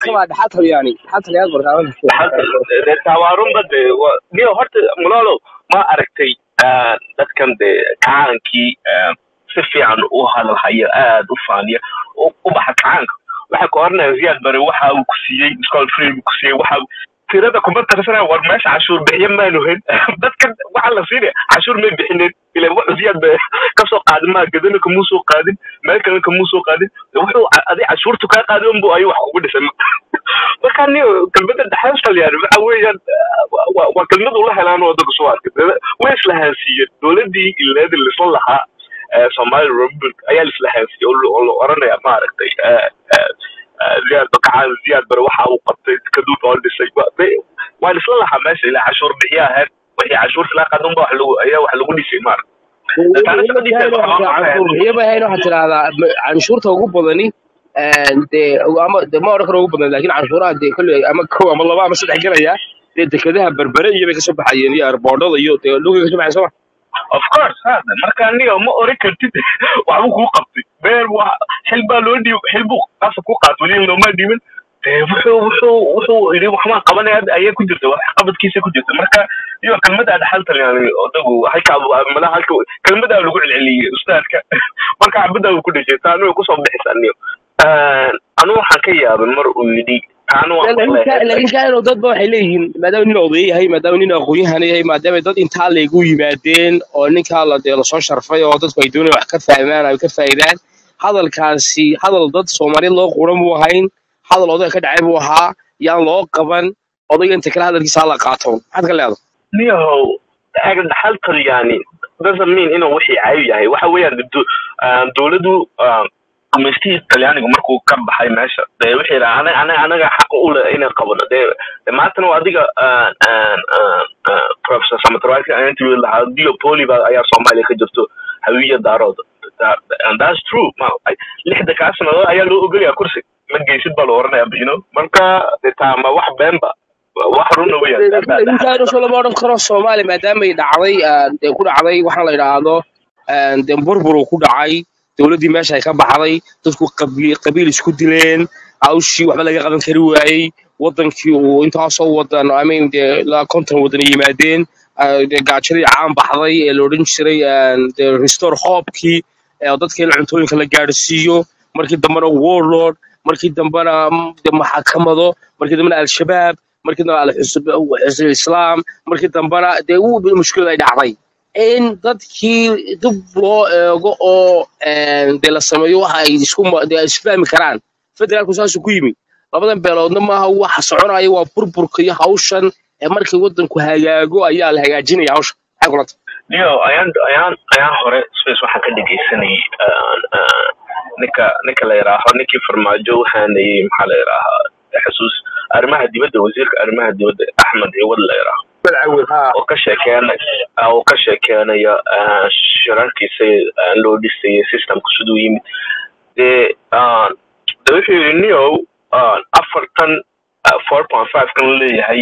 bartama dhaxal talyaani dhaxal talyaani bartama tawaarunba de niyo horta mulolo ma aragtay dadkan de kacaankii si fiican u hadalhaya aad u faaniya u baxa kacaanka waxay ka oranaya ziyaad bare waxa uu ku siiyey school free ku siiyey waxa tirada kuma tarsana war meesha cashuur bixiya maanu hen dadkan waxa la siinaya cashuur may bixineen ila wuxuu ziyaad ba kasoo qaadin maa gadana kamuu soo qaadin meel kalena kamuu soo qaadin wuxuu adi cashuurtu kaa qaadin unbu ayuu wax kugu dhisay marka ni kelmada dhaxaastal yani waxa weeyaan waa kelmad ula helaan waddanka soo arkay way islahaansiiyeen dowladdii ileedi lisla lahaa somali republic ayaa lislahaansiiyey oo la oranaya maaragtay ziyaad bakacaan ziyaad bare waxa uu qabtay kaduud oo dhisay waa lisla lahaa meesha ilaa cashuur bixiya ahayd wixii cashuurta laa qaadan ba wax lagu ayaa wax lagu dhisay maaragtay iyaba hayn waxaa tidahdaa canshuurta ugu badani dee ama de ma oran karo ugu badan lakin canshuuraha dee kolley ama kow ama laba ama saddex gelaya dee dekedaha berbere iyo bay kasoo baxayeen iyo airboordada iyo dee dhulkay kasoo baxayen sooma of course hada marka niyo ma oran kartid waxbuu kuu qabtay beer wa xil baa loo dhiib xil buu qasab ku qaat weli looma dhiibin wuxuu wuxuu wuxuu yidhi waxbaan qabanaya ayaa ku jirta wax qabadkiisa ku jirta marka iyo kelmada dhaxaltan yani odagu halka malaha halka kelmadaa lagu celceliyey ustaadka marka cabadaa uu ku dhashay taanu way kusoo bixisa niyo anu waxaan ka yaabay mar uu yidhi laakiin kaano dadba waxay leeyihiin maadaama nin oday yahay maadaama nin aqoon-yahan yahay maadaama dad intaa laygu yimaadeen oo ninkaa la dee lasoo sharfay oo dadku ay doonayaan wax ka fahmaan ay ka faa'idaan hadalkaasi hadal dad soomaaliyeed loo quran buu ahayn hadal odayga ka dhacay buu ahaa yaan loo qaban odayga inta kale hadalkiisa hala qaato maxaad ka leedahay niyahow dhaxaltal yani doesn't mean inuu wixii cayo yahay waxa weeyaan dowladdu gumaystihii talyaaniga markuu ka baxay meesha dee wixii yidhaha anaga anaga anaga xaq u leh inaan qabano dee de maantana waa adiga professor samatarwaki aan interview lahaa diopoli ba ayaa soomaaliya ka jirto hawiya daarooda and that's true ma lixda kaa sanadood ayaa loo ogolyaa kursi ma geysid baa la oranaya you know marka de taama wax beenba wax runa weeyaan lama odhan karo soomaaliya maadaamay dhacday dee ku dhacday waxaan la idhaahdo dee burbur uu ku dhacay dowladdii meesha ay ka baxday dadku qabiil isku dileen hawshii waxba laga qaban kari waayey waddankii uu intaasoo wadan amin dee ilaa konton wadan ay yimaadeen dee gaajadii caan baxday ee la odhan jiray dee restore hoobkii dadka in cuntooyinka la gaadhsiiyo markii dambena warlord markii dambena de maxakamado markii dambena al-shabaab markii dambena alxusb islaam markii dambena dee mushkilad ay dhacday in dadkii dib loo eego oo dee la sameeyo waxa ay isku dee isfahmi karaan federaalku saasuu ku yimi labadan beeloodna maaha waxa soconaya waa burburka iyo hawshan ee markii waddanku hagaago ayaa la hagaajinaya hawsha maxay kulanta niyo ayaan ayaan ayaan hore space waxaan ka dhegeysanayay ninka ninka la yidhaaho ninkii farmaajo waxaanayay maxaa la yidhaahaa xasuus arrimaha dibadda wasiirka arrimaha dibadda axmed ciwad la yidhaaho oo ka sheekeenaya oo ka sheekeenaya shirarkiisa loo dhisayay systemku siduu yimid dee de wuxuu yidhi niyow afartan four point five kan leeyahay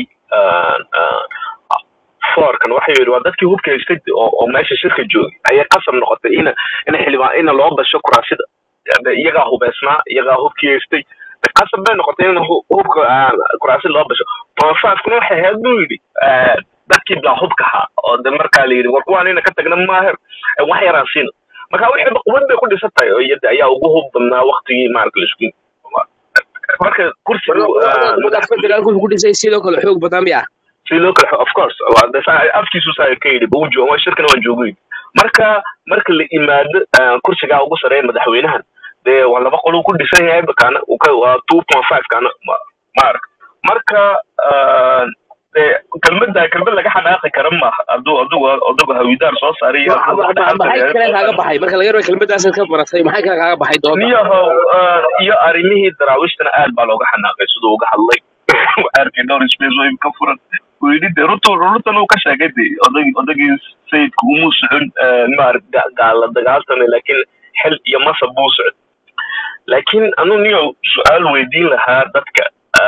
foorkan waxay yidhi waa dadkii hubka haystay oo meesha shirka joogay ayay qasab noqotay ina ina xildhibaan ina loo basho kuraasida iyagaa hubeysnaa iyagaa hubkii haystay qasab bay noqotay in hubka kuraasida loo basho point five kuna waxay ahayd buu yidhi dadkii bilaa hubka ahaa oo de markaa la yidhi war kuwaan ina ka tagna maaher wax yaraan siina marka wixii quwad bay ku dhisan tahay oo iyada ayaa ugu hub badnaa waktigii maarata laisku marka kursiga federaalku ku dhisay sidoo kale xoog badan miya sidoo kale of course afkiisu saa ka yidhi buu joogo shirkana waan joogay marka marka la imaado kursigaa ugu sareeya madaxweynahan dee waa laba qoluu ku dhisan yahay bakana waa two point five kana maarag marka kelmada kelmad laga xanaaqi kara maaha aduu adugu adugu hawidaar soo saaray maxay kale kaaga baxay marka laga rabo kelmadaasaad ka baratay maxay kale kaaga baxay doonta niyahow iyo arrimihii daraawishtana aad baa looga xanaaqay siduu uga hadlay arkay dhowr space oo ka furan wuu yidhi de runtu runtan uu ka sheegay de odag odagii sayidku umuu socon maarag gaala dagaaltame laakiin xil iyo masab buu socon laakiin anu niyo su-aal weydiin lahaa dadka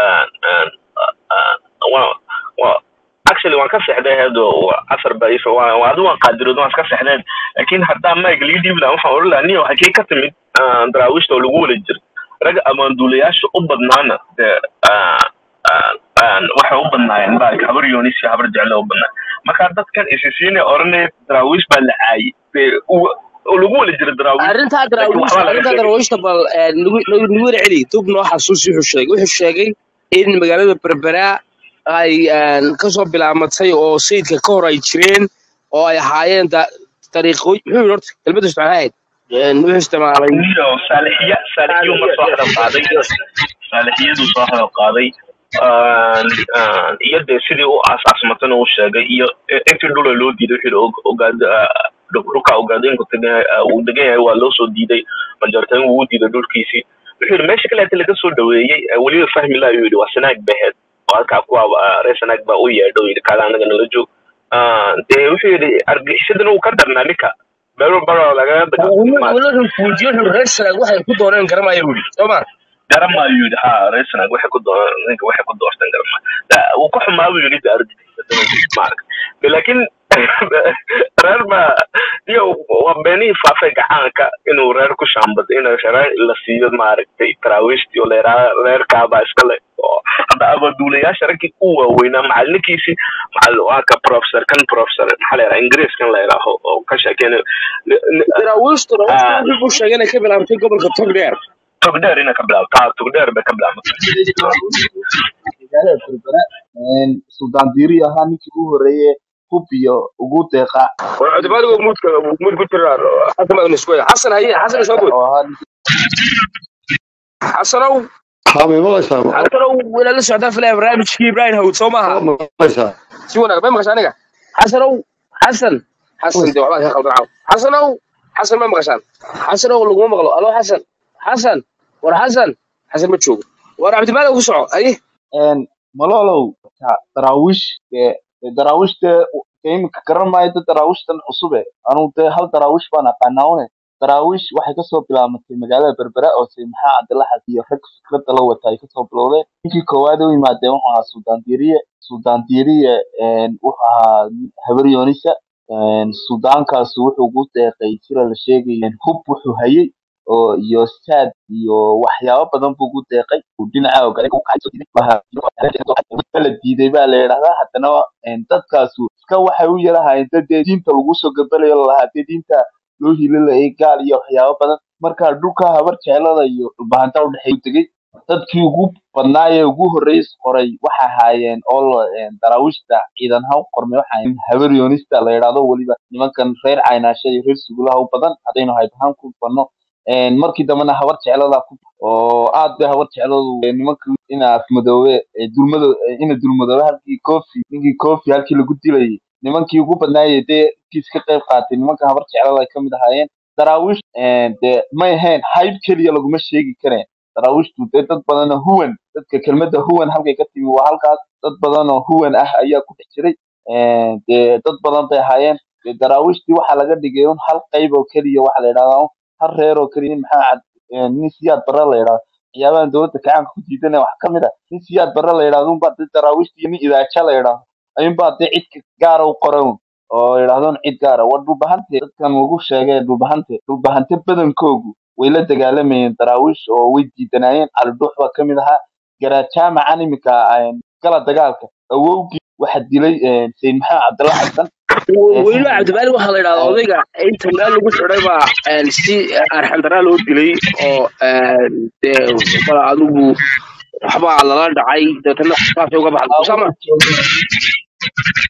actually waan ka seexday heedo casar ba ifa adu waan qaadirood waan iska seexdeen laakiin haddaa mike lii dhiibi lahaa waxaan oran lahaa niyo hakee ka timid daraawiishta oo lagu wala jira ragga amaanduulayaasha u badnaana dee ah, ah, ah, waxay u badnaayeen baa habar yoonis iyo habar jeclo u badnaa marka dadkan isisiina oranaya daraawiish baa la caayay dee u- oo lagu wala jira daraawiish arrintaa laakiin daraawiish waxbaa laga arrintaa sheegay daraawiishta bal eh, nagu nagu nagu wada celi dub noo xasuusi wuxuu sheegay wuxuu sheegay in magaalada berbera ay een, kasoo bilaamatay oo sayidka ka hor ay jireen oo ay ahaayeen da- dariiqooy muxuu yidhi horta kelmadda isticmaal ahayd Een, wuxuu isticmaalay niyo saalixiya saalixiyu ma soo hadal qaaday saalixiyadu soo hadal qaaday Aan- aan- iyo dee sidii u aasaasmatana uu sheegay iyo i- intii dhula loo diiday wuxuu yidhi og- ogaad ah, dhul- dhulka ogaadeenku tagan yahay ah, uu degan yahay waa loo soo diiday majartan wuu u diiday dhulkiisii wuxuu yidhi meesha kale inta laga soo dhaweeyey eh, weliba fahmi laa yidhi waa sanaag baheed oo halkaa kuwa ah, reer sanaag baa u yeedha uu yidhi kaala anaga nala joog Ah, dee wuxuu yidhi argixishadan uu ka darnaa ninka meel baro lagaga dagaaltamay maaragtay wala fuujiyo wuxuu reer sanaag waxay ku dooneen garamaya buu yidhi soo ma garama ayuu yidhi ha reer sanaag waxay ku doo ninka waxay ku doorteen garama Da- wuu ka xumaa buu yidhi argixisada maaragtay De laakiin reer ba iyo waa beenihii faafay gacaanka inuu reer ku shaambado in reer la siiyo maaragtay taraawiishtii oo leeraa reerkaabaa iskale oo hadda abaduulayaasha raggii u waaweynaa macalinkiisii macal waa ka professor kan professor maxaa la yidhaha ingiriiskan la yidhaaho oo ka sheekeynayo Ni- ni- daraawiishtu daraawiishtu ah, wuxuu sheegay inay ka bilaabtay gobolka togdheer togdheer inay ka bilaabto ha togdheer bay ka bilaabmatay magaalada berbera een, suldaan diiri ahaa ninkii ugu horeeye hub iyo ugu deeqa war cudubadigo muudka muud ku jira xasan baa isku xasan haye xasan soo bood oo ahaa ninkii xasanow haa may maqlaysaa ma xasanow wala la socdaa filaya barnaamijkii ibrahim hawd soo maaha ma maqlaysaa si wanaag ma maqashaan aniga xasanow xasan xasan de waxbaa ka qaldan caaw xasanow xasan ma maqashaan xasanow laguma maqlo alo xasan xasan war xasan xasan ma joogo war cabdimaalik ku soco aye een, malolow ta- daraawiish dee dee daraawiish dee dee iminka garan maayo dad daraawiishtan cusube anugu dee hal daraawiish baan aqaanaa une daraawiish waxay kasoo bilaabatay magaalada berbera oo say maxaa cabdilaxad iyo rag fikradda la wata ay kasoo bilowdeen ninkii koowaad u yimaadeen wuxuu ahaa suldaan diiriye suldaan diiriye een, wuxuu ahaa habar yoonisa een, suldaankaasu wuxuu ugu deeqay sida la sheegay hub wuxuu hayay oo iyo saad iyo waxyaabo badan buu ugu deeqay uu dhinaca ogale u kacay soo diiday Waxa- la diiday baa la yidhahdaa haddana een, dadkaasu iska waxay u yarahaayeen dad dee diinta lagu soo gabalayo lalahaa dee diinta loo hilinayay gaal iyo waxyaabo badan marka dhulka habar jeclada iyo dhulbahanta udhexeeya u tegey dadkii ugu badnaa ee ugu horreeyay qoray waxay ahaayeen oo la- een, daraawiishta ciidan ha u qormay waxa ahaayeen habar yoonista la yidhaahdo weliba nimankan reer caynaasha iyo reer sugulaha u badan haddaynu hayb ahaan ku banno een, markii dambena habar jeclada ku oo aad bay habar jecladu ee, nimanka ina afmadoobe ee dulmado ee, ina dulmadoobe halkii kofi ninkii kofi halkii lagu dilayay nimankii ugu badnaayay dee kiis ka qayb qaatay nimanka habar jeclada ay ka mid ahaayeen daraawiish een, dee may ahayn hayb keliya laguma sheegi kareen daraawiishtu dee dad badan oo huwan dadka kelmadda huwan halkay ka timi waa halkaas dad badan oo huwan ah ayaa ku dhex jiray een, dee dad badan bay ahaayeen dee daraawiishtii waxaa laga dhigay un hal qayb oo keliya waxa la yidhahdaa un hal reer oo keliya nin maxaa cad een, nin siyaad barre la yidhahdo waxyaabahan dowladda kacaanka ku diidanaya wax ka mid ah nin siyaad barre la yidhahdo unbaa dee daraawiishtii iyo nin idaaja la yidhahdo ayuunbaa dee cid gaara u qoran un oo yidhahdo cid gaara war dhulbahante dadkan lagu sheegay dhulbahante dhulbahante badankoogu way la dagaalamayeen daraawiish oo way diidanaayeen cali dhuux baa ka mid ahaa garajaamacan iminka een, gala dagaalka awowgii waxa dilay een, sayid maxamed cabdalla xasan ee weliba cabdimaalik waxaa la yidhahdaa een, odayga inta meel lagu xidhay baa een, si arxandaraa loo dilay oo een, dee bal adigu waxbaa lala dhacay deetana saasay uga baxday aa usama wuxuu joogay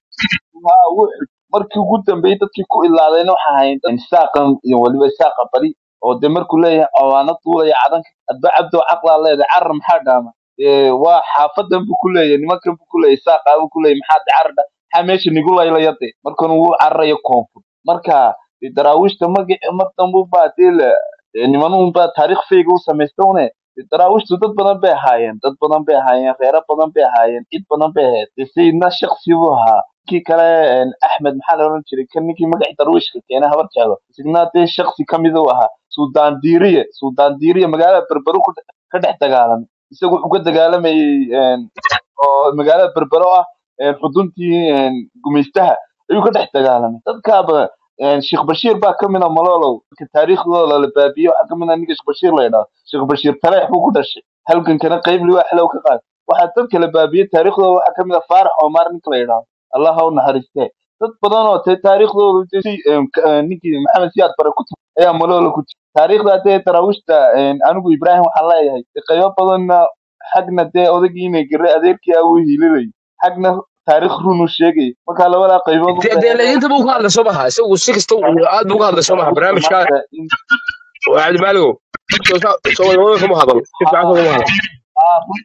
haa wuxuu markii ugu dambeeyay dadkii ku ilaadayna waxa ahayd dad saaqan iyo weliba saaqa bari oo de markuu leeyahay cawaano duulaya cadanka adba cabdo caqlaa leedahay carar maxaa dhaama Ee, waa xaafadan buu ku leeyahay nimankan buu ku leeyahay saaqaa buu ku leeyahay maxaa de carar dha maxaa meesha nigu laylaya de markan wuu cararayo koonfur marka de daraawiishta magaci mar dambu baa dee la dee nimanuun baa taariikh fayga u samaysta une De daraawiishtu dad badan bay ahaayeen dad badan bay ahaayeen reero badan bay ahaayeen cid badan bay ahayd de sayidna shaksi buu ahaa kii kale een, axmed maxaa la oran jiray kan ninkii magacii darwiishka keenay habar jeclo isagna dee shaksi ka mid uu ahaa suldaan diiriye suldaan diiriye magaalada berberu ku dhex- ka dhex dagaalamay isagu wuxuu ka dagaalamayay een, oo magaalada berbero ah een, xuduntii een, gumaystaha ayuu ka dhex dagaalamay dadkaaba een, sheekh bashiir baa ka mid a malolow marka taariikhdooda la baabiyo waxaa ka mid a ninka sheekh bashiir la yidhaahdo sheekh bashiir taleex buu ku dhashay halgankana qayb liwaa xalow ka qaad waxaa dadka la baabiyey taariikhdooda waxaa ka mid a faarax omar ninka la yidhaahdo allah ha u naxariistee dad badan oo te taariikhdooda dee si een, ka- een, ninkii maxamed siyaad bare ku timi ayaa malolo ku jira taariikhda dee daraawiishta een, anigu ibraahim waxaan leeyahay dee qaybo badanna xagna dee odagiina gare adeerkii ah wuu hiilinayay xagna taariikh run uu sheegay marka labadaa qaybood u dee dee baahan laakiin inta buu ka hadlay soo maha isagu si kasta uu aad buu ka hadlay soo maha barnaamijka maanta in waa cabdimaaligow soo soo wadamada kama hadal si fiican kama hadal haa run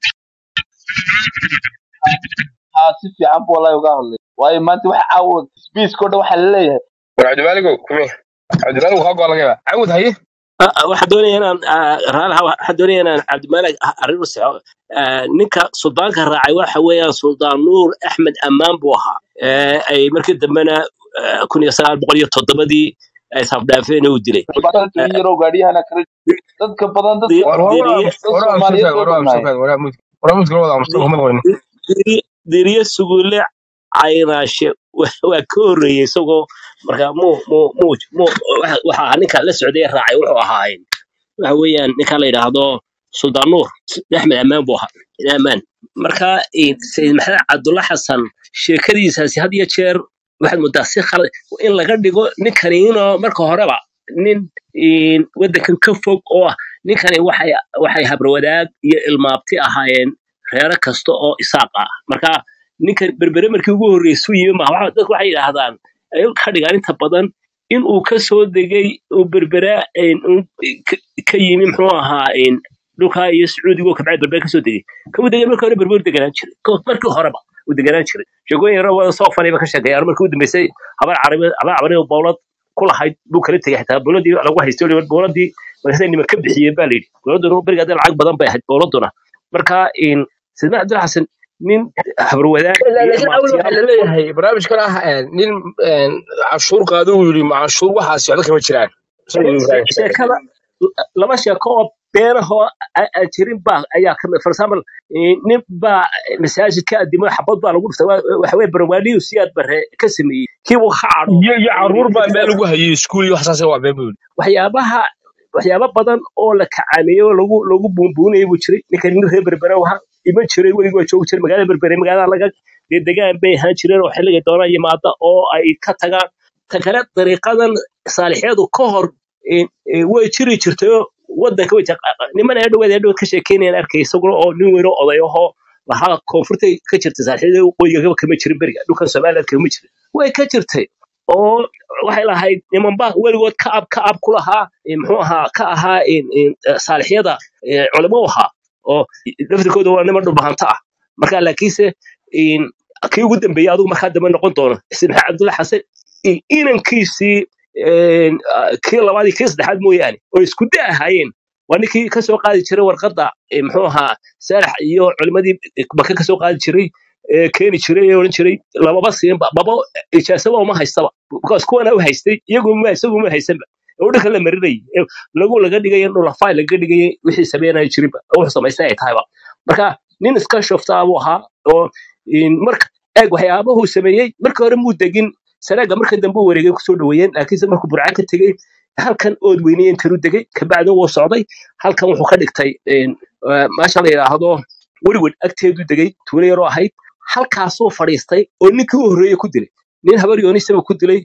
haa si fiican buu wallahi uga hadlay waayo maanta waxa caawa sbiiska o dhan waxaa laleeyahay war cabdimaaligow kume cabdimaaligow kaa goa laga yaaba cawd haye Ah, waxaan doonaya inaan ah, raalaha waxaan doonaya inaan cabdimaalig arrin u saxo Ah, ninka suldaanka raacay waxa weeyaan suldaan nuur axmed ammaan buu ahaa Eh, ay markii dambena ah, kun iyo sagaal boqol iyo toddobadii ay safdhaafeen uu dilay badanka Eh, in yaroo gaadhiyahana kala dadka badan dadka di- war war diriye dad war soomaaliyeed war bay war badnaayeen war war muskil wada muskil di- kuma qorin di- diri- diriye suguule caynaashe wa- waa ka horreeyey isagoo marka muu muu muu muu waxa waxa ahaa ninka la socday ee raacay wuxuu ahaayeen waxa weeyaan ninka la yidhaahdo suldaan nuur axmed ammaan buu ahaa ammaan marka eh, sayid maxamed cabdulla xasan sheekadiisaasi had iyo jeer waxaad moodaa si khalad in laga dhigo ninkani inoo marka horeba nin eh, waddankan ka fog oo ah ninkani waxay waxay habrawadaag iyo ilmaabti ahaayeen reero kasta oo isaaq ah marka ninkan berbere markii ugu horreysuu yimi ma waxa- dadku waxay yidhaahdaan ay ka dhigaan inta badan in uu ka soo degay uu berbera een, uu ka ka yimi muxuu ahaa een, dhulkaa iyo sacuudiga oo kabcay berbera kasoo degay kamuu degay markii hore berber deganaan jiray Ko- markii horeba uu deganaan jiray sheegooyin yaro wada soo fanayba ka sheekeeyaan markii u dambeysay habar carabi habar carabi oo bowlad ku lahayd buu kala tegay xitaa bowladii lagu haystay weliba bowladii markaasay nima ka bixiyeen baa layidhi bowladuna beriga hadda lacag badan bay ahayd bowladuna marka een, sidna cabdul xasan nin habarwadaag iyo laakiin awal waxaa ilmaabtiyaal laleeyahay barnaamijkan ah een, nin een, canshuur qaado uu yidhi ma canshuur waxaasi waxba kama jiraan isagu she- ibraahim she- sheekada laba sheeko oo beenahoo a- a- jirin baa ayaa kamid for example eh, nin baa masaajid ka adimo xabad baa lagu dhuftay Waa- waxa weye barwaaniyu siyaad bare ka sameeyey kii uu ka cadho iyo iyo caruur baa meel lagu hayay iskuul iyo waxsaas waa been buu yidhi waxyaabaha waxyaabo badan oo la kacaaneeyo oo lagu lagu buunbuunayay buu jiray ninka nin reer berbere waxa iman jiray weligii waa joogi jiray magaalada berbere magaalada laga dee degaan bay ahaan jireen oo xilliga doonaan yimaada oo ay ka tagaan ta kale dariiqadan saalixyadu ka hor eh, eh, way jiri jirtay wadanka way jaq- niman ee dhaweed ee dhaweed ka sheekeynayaan arkay isaguna oo nin weyn oo oday ahoo lahaa koonfurtay ka jirtay saalixyada waqooyiga kama jirin beriga dhulkan somaliland kama jirin way ka jirtay oo waxay lahayd nimanba weligood ka ab ka ab ku lahaa eh, muxuu ahaa ka ahaa in- in, eh, saalixyada eh, culimo u ahaa oo laftirkooda waa niman dhulbahanta ah marka laakiinse in- kii ugu dambeeyey adigu markaa dambe noqon doono ismaxiil cabdulla xasan i- inankiisii een, ah, kii labaad iyo kii saddexaad mooyaane oo isku da ahaayeen waa ninkii ka soo qaadi jiray warqadda eh, muxuu ahaa saalax iyo culimadii maka ka soo qaadi jiray ee keeni jiray ee odhan jiray lamaba siinba baba ijaasaba uma haystaba because kuwana u haystay iyagu ma isagu ma haysanba oo dhanka la marinayay ee lagu laga dhigay dhulafay laga dhigay wixii sameynaya jirinba oo wuxuu samaystay ay tahayba marka nin iska shoftaa buu ahaa oo in marka eeg waxyaabahuu sameeyey marka hore muu degin sanaaga marka dambe u wareegay kusoo dhaweeyeen laakiinse markuu burcaan ka tegey halkan ood weyneye intanuu degay kabacdi wuu socday halkan wuxuu ka dhigtay een, eh, meesha la yidhaahdo werwer agteedu degay tuulo yaroo ahayd halkaasuu fadhiistay oo ninkii u horreeyey ku dilay nin habar yoonisaba ku dilay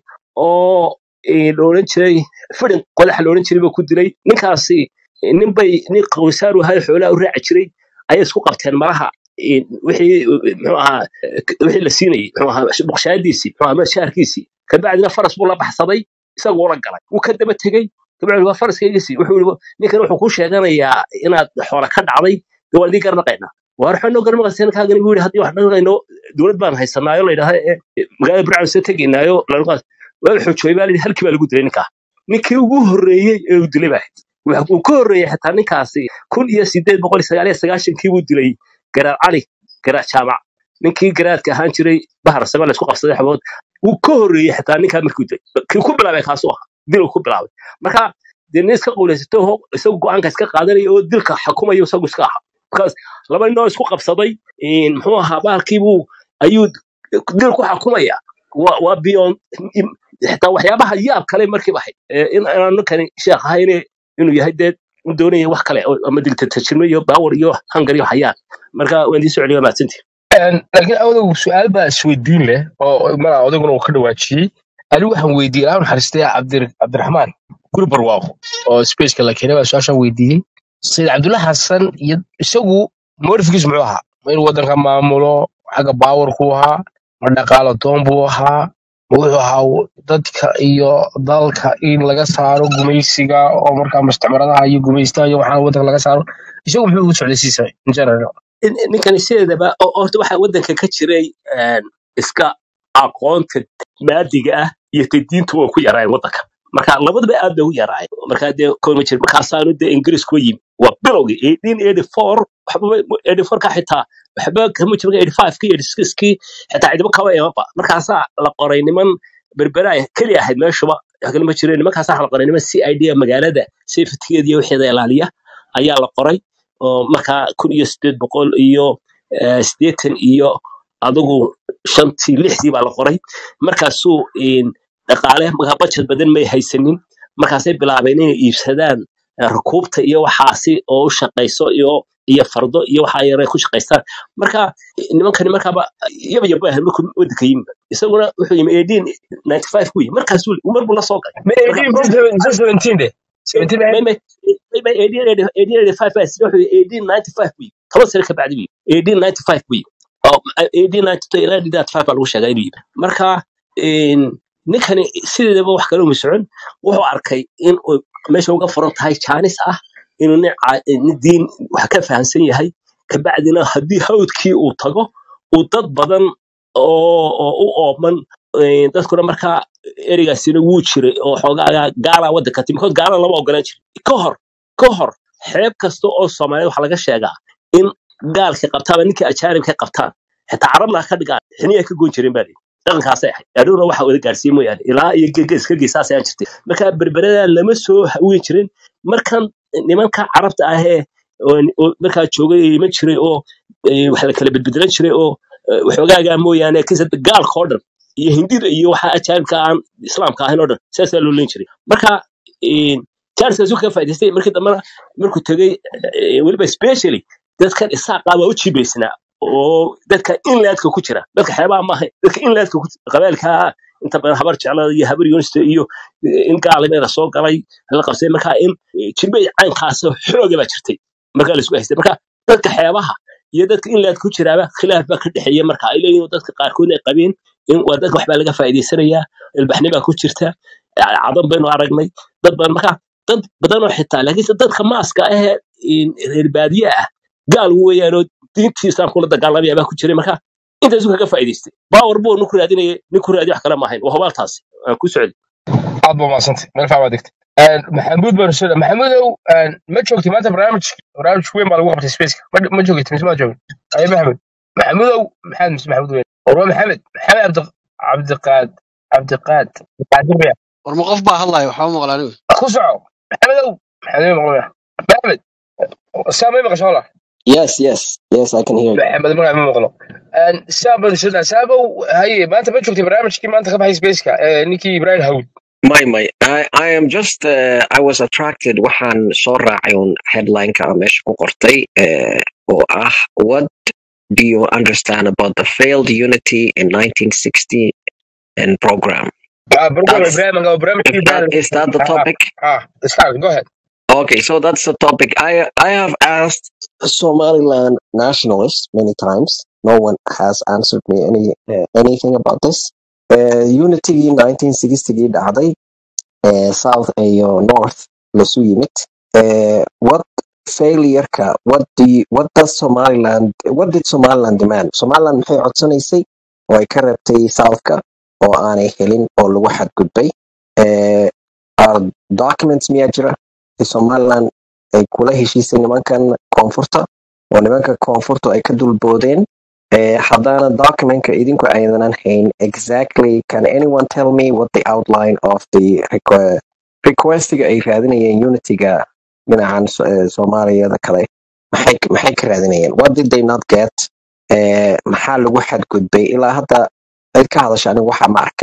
oo eh, la odhan jiray fidin qodaxa la odhan jiray buu ku dilay ninkaasi eh, nin bay nin qawsaaru ahaa xoolaha u raaci jiray ayay isku qabteen malaha eh, wixii eh, muxuu ahaa eh, wixii la siinayey muxuu ahaa buqshaadiisii muxuu ahaa shaarkiisii kabacdina faras buu la baxsaday isaguu la galay wuu ka daba tegey kabacdi waa faraskaygiisii wuxuu yidhi ninkan wuxuu kuu sheeganayaa inaad xoola ka dhacday dee waan idin garnaqaynaa waar waxaa noo garnaqaysa kaagani buu yidhi haddii wax dhaqayno dowlad baan haysanaayo la yidhahda ee ee, magaalada burcaan soo tegaynaayo lanuqaas waa la xoojooyay baa layidhi halkii baa lagu dilay ninkaa ninkii ugu horreeyey ee uu dilay baa ahayd. Waxa uu ka horreeyey xitaa ninkaasi kun iyo sideed boqol iyo sagaal iyo sagaashankii buu dilay garaad cali garaad jaamac ninkii garaadka ahaan jiray bahar same la isku qabsaday xabood wuu ka horreeyey xitaa ninkaa markuu dilay kii ku bilaabay kaasuu ahaa diluu ku bilaabay marka dee nin iska quulaysato oo isagu go-aanka iska qaadanaya oo dilka xukumayo isagu iska ahaa markaas laba nin oo isku qabsaday in muxuu ahaa bahalkiibuu ayuu dil ku xukumaya waa waa beyond im- xitaa waxyaabaha yaab kale markiiba ahayd ee in aan ninkani sheekh ahayne inuu yahay dee uu doonaya wax kale oo- ama dictatorship iyo power iyo hunger iyo hayaan marka waan idin soo celiya mahadsantihi laakiin awdow su-aal baa isweydiin leh oo malaa odayguna uu ka dhawaajiyey anigu waxaan weydiiyey ilaa naxariistay cabdir cabdiraxmaan guri barwaaqo oo spaceka la keenay baa su-aashaan weydiiyey sayid cabdulla xasan iyo isagu moorifikiis muxuu ahaa ma inuu waddanka maamulo xagga baawarku ahaa ma dhaqaalo doon buu ahaa ma wuxuu ahaa dadka iyo dalka in laga saaro gumaysiga oo markaa mustacmaradaha iyo gumaystaha iyo waxaa waddanka laga saaro isagu muxuu u socday siisa in general in- ninkani sideedaba oo- horta waxaa waddanka ka jiray een, iska aqoonta maadiga ah iyo ta diintu way ku yaraayeen waddanka marka labadaba aad bay u yaraayeen markaa dee kooma jir markaasaanu dee ingiriisku yimi waa bilowgii eighteen eighty four waxba eighty four ka xitaa waxba kama jiro eighty five kii eighty six kii xitaa cidiba kaba eemaba markaasaa la qoray niman berberaaya keli ahayd meeshuba wax kale ma jireen nimankaasaa la qoray niman c i d magaalada safetygeeda iyo wixeeda ilaaliya ayaa la qoray oo markaa kun iyo sideed boqol iyo eh, siddeetan iyo adigu shantii lixdii baa la qoray markaasuu in, dhaqaale markaa budget badan may haysanin markaasay bilaabeen inay iibsadaan eh, rukuubta iyo waxaasi oo u shaqayso iyo iyo fardo iyo waxaa yare ku shaqaystaan marka nimankani markaaba yaba yaba ahayd markuu waddanka yimi isaguna wuxuu yimi eighteen ninety five ku yimi markaasuu mar buu la soo galay Ma marka 18 goor mise 17 de 17 may ahayd may may may eighteen eighty eighteen eighty five baa sida wuxuu yimi eighteen ninety five ku yimi toban sano ka bacdi bu yimi eighteen ninety five ku yimi oo eighteen ninety two ilaa ninety five baa lagu sheegaa inuu yimi marka in, ninkani sideedaba wax kale uma socon wuxuu arkay in uu meesha uga furan tahay jaanis ah inuu nin ca- nin diin wax ka fahamsan yahay kabacdina haddii hawdkii uu tago uu dad badan oo oo u ooman eh, dadkuna markaa ereygaasina wuu jiray oo xoogaa gaala waddanka timi kood gaala lama ogolaan jirin ka hor ka hor xeeb kasta oo soomaaliyad waxaa laga sheegaa in gaalka qabtaaba ninka ajaanibka qabtaan xitaa carabna ha ka dhigaan xiniya ka goyn jireen baa lihi dhaqankaasay ahayd adhowna waxa wada gaarsiin mooyaane ilaa iyo gegeska geesaas ayaa jirtay marka berberada lama soo haweyn jirin markan nimanka carabta ahee oo- oo markaa joogay ee iman jiray oo eh, wax la kala bedbedelan jiray oo eh, waxoogaagaa mooyaane kisa gaalka oo dhan iyo hindida iyo waxa ajaanibka aan islaamka ahayn oo dhan saasaa loo leyn jiray marka charleskaas ka faa'idaystay markii dambena markuu tegey eh, weliba specially dadkan isaaqaa waa u jibaysnaa oo dadka inlaadka ku jira dadka xeebaha maaha dadka inlaadka ku qabaalka inta badan habar jeclada iyo habar yunista iyo eh, in gaalimeeda soo galay la qabsay marka in eh, jibay caynkaas xooga baa jirtay marka la isku haystay marka dadka xeebaha iyo dadka inlaadka ku jiraaba khilaaf baa ka dhexeeya marka ay leeyihin oo dadka qaarkood ay qabeen in waa dadka waxbaa laga faa'iidaysanayaa ilbaxni baa ku jirta eh, cadan baynu aragnay dad badan marka dad badan oo xitaa laakiinse dadka maaska ahee in reer baadiye ah gaal weeyaanoo diintii islaamkula dagaalamaya baa ku jiray marka intaasu kaga faa'iidaystay baawar buu ninku raadinaya ninku raadi wax kale maahayn waa hubaaltaasi aan ku socday aad baa mahadsantay meel faa baa degtay maxamuud baan soo maxamuudow ma joogtay maanta barnaamij barnaamij weyn baa lagu qabtay spaceka ma ma joogtay mise ma joogin aye maxamuud maxamuudow maxamed mise maxamuud weyn war waa maxamed maxamed cabdi cabdiqaad cabdiqaad qaadir baya war ma qof baa hadlaya waxba maqla anigu ku soco maxamedow maxamed maqlaya maxamed saa may maqasho wala Yes, yes, yes, I can hear you. maxamed magaca ma maqlo saa baan soo saabow haye maanta ma joogtay barnaamijkii maanta ka baxay spaceka ninkii ibrahim hawd My, my, I, I am just, uh, I was attracted waxaan soo raacay un headline-ka aan meesha ku qortay uh, oo ah What do you understand about the failed unity in 1960 and program? Ah, program That's, ibrahim nga barnaamijkii is that, ibrahim is that the ah topic? ah start go ahead Okay, so that's the topic. I, I have asked Somaliland nationalists many times. No one has answered me any, uh, anything about this. Uh, unity 1960 dhacday uh, south iyo north lasu yimid uh, what failureka what do you, what does somaliland what did somaliland demand somaliland maxay codsanaysay oo ay ka reebtay southka oo aanay helin oo lagu xadgudbay uh, are documents miyaa jira ee somaliland ay kula heshiisay nimankan koonfurta oo nimanka koonfurta ay ka dulboodeen Eh, haddaana documentka idinku aydanan hayn exactly can anyone tell me what the outline of the requ- requestiga ay raadinayeen unityga dhinacan So- eh, soomaaliyada kale maxay maxay ka raadinayeen what did they not get Eh, maxaa lagu xadgudbay ilaa hadda cid ka hadasha anigu waxa ma arkin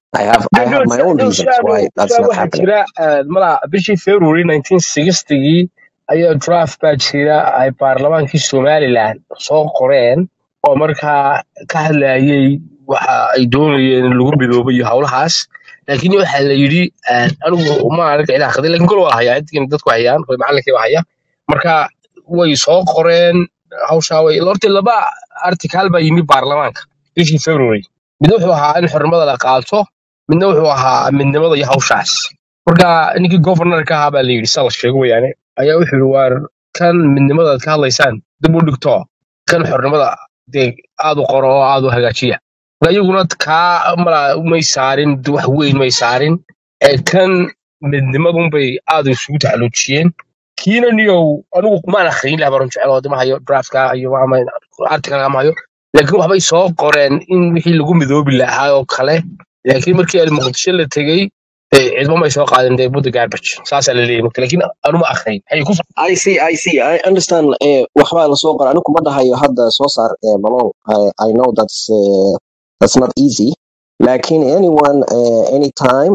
I have I have my own reasons shaabo why that's shaabo not waxaa happening. jira eh, mala bishii february 1960gii ayaa draft baa jira ay baarlamaankii somaliland soo qoreen oo markaa ka hadlayay waxa ay doonayeen in lagu midoobo iyo howlahaas laakiin waxaa la yidhi eh, anigu ma arag ciidaha qaday laakiin kol waa hayaa intiina dadku hayaan koy macalinkii baa haya marka way soo qoreen hawshaa way horta laba article baa yimi baarlamaanka bishii february mid wuxuu ahaa in xornimada la qaato midna wuxuu ahaa midnimada iyo hawshaas marka ninkii governorka ahaa baa la yidhi sa la sheego weyaane ayaa wuxuu yidhi waar kan midnimada aad ka hadlaysaan dib u dhigto kan xornimada dee aad u qoro oo aad u hagaajiya marka iyaguna kaa mala may saarin wax weyn may saarin ee kan midnimadunbay aad isugu taxaluujiyeen kiina niyow anigu maan akhriyin laha baran jecel oo dima hayo draftka iyo article ma hayo laakiin waxbay soo qoreen in wixii lagu midoobi lahaa oo kale laakiin markii ay muqdisho la tegey eh, cidmo may soo qaadin dee budda garbage saasaa la leeyahy marka laakiin anuma akhriyin hay ku I see, I see. I understand. Uh, waxbaa la soo qoray. Anigu kuma dhahayo hadda soo saar uh, Malone. I, I know that's uh, that's not easy. Laakiin anyone, uh, anytime,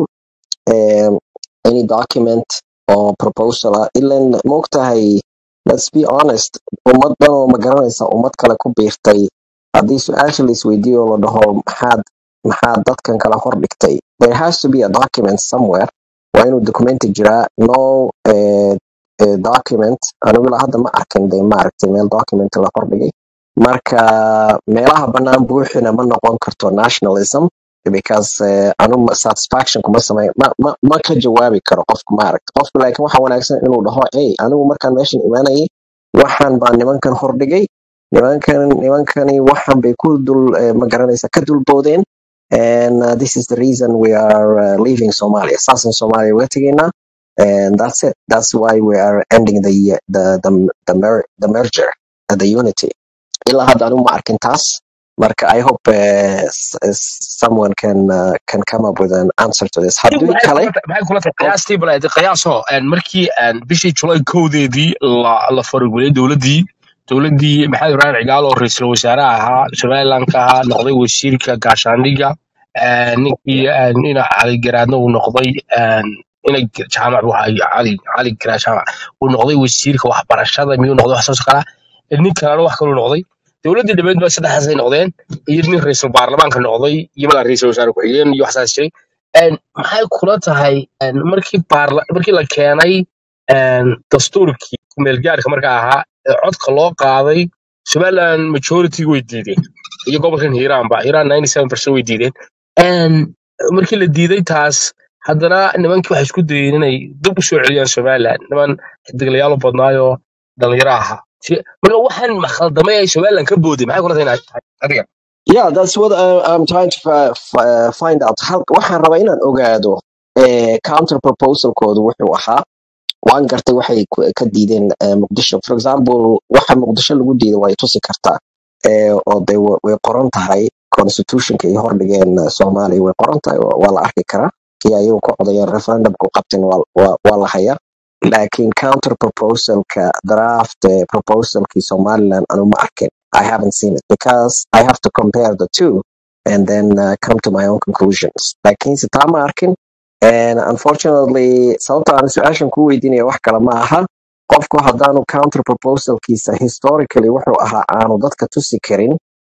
um, any document or proposal, ah, ilan moogtahay, let's be honest, ummad dhan oo ma garanaysa ummad kale ku biirtay. Haddii su-aasha la isweydiiyo oo la dhaho maxaad maxaad dadkan kala hor dhigtay, there has to be a document somewhere. Waa inuu documenti jiraa. No uh, eh, document anigu ilaa hadda ma arkin de maaragtay meel document la hordhigay marka meelaha bannaan buuxina ma noqon karto nationalism because eh, anu ma- satisfaction kuma samay ma, ma, ma ka jawaabi karo qofku maaragta qofku laakiin waxa wanaagsan inuu dhaho ey anigu markaan meeshan imaanayay waxaan baan nimankan hordhigay nimankan nimankani waxan bay ku dul eh, ma garanaysa ka dulboodeen and uh, this is the reason we are uh, leaving Somalia saasan Somalia uga tegaynaa and that's it. That's why we are ending the the the the, mer- the merger, uh, the unity. Ilaa hadda anigu ma arkin taas. Marka I hope uh, s- s- someone can uh, can come up with an answer to this. Haddii maxay kale, kula tahay maxay kula tahay qof qiyaastii bal aad qiyaaso een, markii een, bishii July kowdeedii la la faragulay dowladdii dowladdii maxamed ibrahim cigaal oo ra'iisul wasaare ahaa somaliland ka ahaa noqday wasiirka gaashaandhigga een, ninkii een, ina cali garaadna uu noqday een, ina jaamac buu ahaa cali cali garaad jaamac uu noqday wasiirka waxbarashada miyuu noqday wax soo kala nin kalena wax kaluu noqday dowladdii dhameed ba saddexdaasay noqdeen iyo nin ra'iisul baarlamaanka noqday iyo mala ra'iisul wasaare ku-xigeen iyo waxsaas jiray Een, maxay kula tahay een, markii baarla markii la keenay een, dastuurkii kumeelgaarka markaa ahaa ee codka loo qaaday somaliland majority way diideen iyo gobolkan hiiraanba hiiraan 97 way diideen Een, markii la diiday taas haddana nimankii waxay isku dayeen inay dib u soo celiyaan somaliland niman xidiglayaal u badnaayoo dhalinyaro ahaa Si- marka waxaan khaldamay ay somaliland ka booday maxay kula tahay inay tahay adiga yeah, that's what I, I'm trying to fi- fi- find out. Hal- Waxaan rabaa inaan ogaado eh, counter proposalkoodu wuxuu ahaa. Waan gartay waxay ku- ka diideen eh, Muqdisho. For example, waxa Muqdisho lagu diiday way tusi kartaa. Eh, oo de wa- way qoran tahay constitutionka ay hordhigeen eh, Soomaaliya way qoran tahay waa waa la arki karaa. Kii ayagu ku codayeen referendumku qabteen waa waa- waa la hayaa. laakiin counter proposalka draft eh, proposalkii Somaliland anu ma arkin. I haven't seen it because I have to compare the two and then uh, come to my own conclusions. Laakiin se taa ma arkin. And unfortunately, sababta aan su-aashan ku weydiinaya wax kale ma aha. Qofku haddaanu counter proposalkiisa historically wuxuu ahaa aanu dadka tusi karin,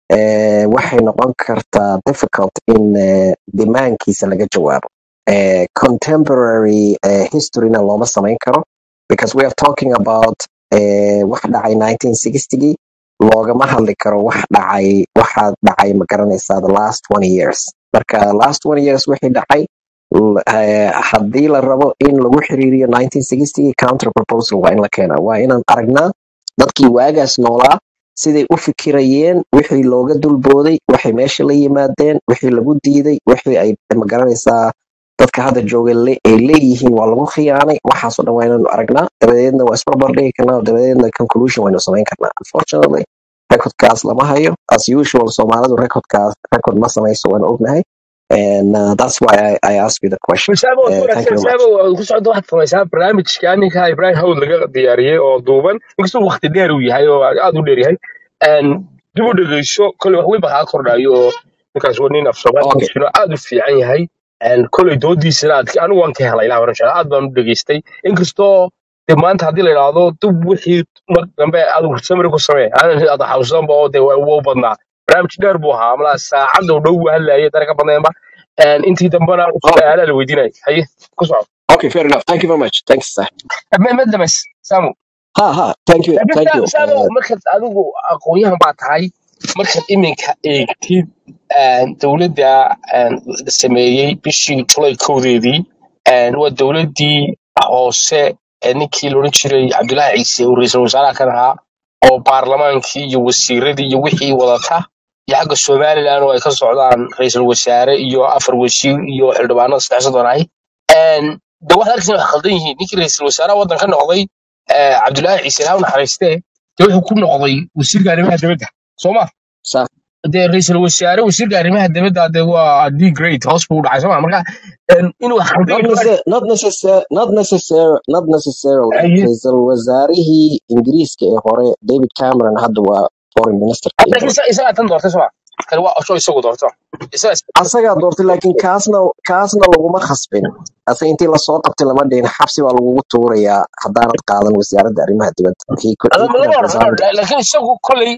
eh, waxay noqon kartaa difficult in eh, demaankiisa laga jawaabo. Eh, contemporary eh, historyna looma samayn karo because we are talking about eh, wax dhacay 1960 loogama hadli karo wax dhacay waxa dhacay ma garanaysaa the last 20 years marka last 20 years wixii dhacay l- eh, haddii la rabo in lagu xiriiriyo 1960 counter proposal waa in la keenaa waa inaan aragnaa dadkii waagaas noolaa siday u fikirayeen wixii looga dulbooday waxay meesha la yimaadeen wixii lagu diiday wixii ay ma garanaysaa dadka hadda jooga le- ay leeyihiin waa lagu khiyaanay waxaasoo dhan waa inaanu aragnaa dabadeedna waa isbarbar dhigi karnaa dabadeedna conclusion waynu samayn karnaa unfortunately recordkaas lama hayo as usual soomaalidu recordkaas record ma samayso waan ognahay and uh, that's why I, I ask you the question Masaabo uh, thank you very much masaabo ku socdo waxaad samaysaa barnaamijka ninka Ibrahim Hawd laga diyaariyey oo duuban inkastoo waqti dheer uu yahay oo aad u dheer yahay een dib u dhegeyso kole wax weyn baa kaa kordhayo oo ninkaas waa nin af Soomaali okay ku jiro aad u fiican yahay een, koley doodiisana aad anigu waan ka helay ilaa oran aad baan u dhageystay inkastoo de maanta haddii la idhaahdo dub wixii mar dambe adigu samri ku samee ada xasuusanba oo de waa u badnaa barnaamij dheer buu ahaa malaa saacadda u dhow buu hadlayay dara ka badneenba Een, intii dambena Oh, aanaa la weydiinay haye ku soco okay, fair enough. Thank you very much. Thanks, sir. madlames samu Ha ha. Thank you. laakiin Thank Sam- you. samu Uh, markaad adigu aqoonyahan baa tahay markaad iminka eegtid een, dowladda een, la sameeyey bishii julay kowdeedii een, waa dowladdii hoose ee ninkii loodhan jiray cabdullaahi ciise uu ra'iisul wasaaraha ka ahaa oo baarlamaankii iyo wasiiradii iyo wixii wadata iyo xagga somaliland oo ay ka socdaan ra'iisul wasaare iyo afar wasiir iyo xildhibaanada saddex soddon ahi Een, de waxaad arkaysa wax khaldan yihiin ninkii ra'iisul wasaaraha waddanka noqday eh, cabdullaahi ciise ilaahu naxariistee dee wuxuu ku noqday wasiirka arrimaha dibadda soo ma sir. dee ra'iisul wasaare wasiirka arrimaha dibadda de waa d great hoos buu u dhacay soo ma marka een, inuu wax khaldan Not yahay necessar- not necessar not necessar not necessarily. Aye. Ra'iisul wasaarihii Ingiriiska ee hore David Cameron hadda waa foreign minister ka laakiin isa- isagaa tan doortay soo ma kani waa osho isagu doorto isagaa is- asagaa doortay laakiin kaasna kaasna laguma khasbin ase intii lasoo qabtay lama dhihin xabsi baa lagugu tuurayaa haddaanad qaadan wasaaradda arrimaha dibadda he could, he Adama could lama have oran resigned laakiin isagu kolley